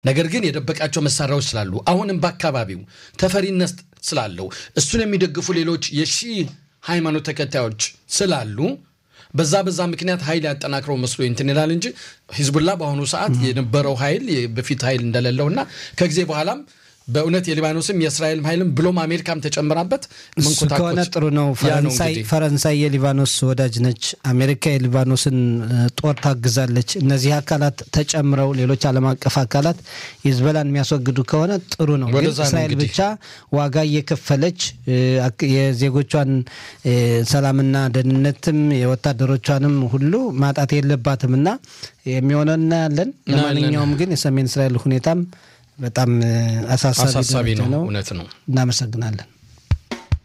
ነገር ግን የደበቃቸው መሳሪያዎች ስላሉ አሁንም በአካባቢው ተፈሪነት ስላለው እሱን የሚደግፉ ሌሎች የሺህ ሃይማኖት ተከታዮች ስላሉ በዛ በዛ ምክንያት ኃይል ያጠናክረው መስሎ እንትን ይላል እንጂ ሂዝቡላ በአሁኑ ሰዓት የነበረው ኃይል በፊት ኃይል እንደሌለውና ከጊዜ በኋላም በእውነት የሊባኖስም የእስራኤልም ኃይልም ብሎም አሜሪካም ተጨምራበት እሱ ከሆነ ጥሩ ነው። ፈረንሳይ ፈረንሳይ የሊባኖስ ወዳጅ ነች። አሜሪካ የሊባኖስን ጦር ታግዛለች። እነዚህ አካላት ተጨምረው ሌሎች ዓለም አቀፍ አካላት ሂዝቦላን የሚያስወግዱ ከሆነ ጥሩ ነው። ግን እስራኤል ብቻ ዋጋ እየከፈለች የዜጎቿን ሰላምና ደህንነትም የወታደሮቿንም ሁሉ ማጣት የለባትም እና የሚሆነው እናያለን። ለማንኛውም ግን የሰሜን እስራኤል ሁኔታም በጣም አሳሳቢ ነው። እውነት ነው። እናመሰግናለን።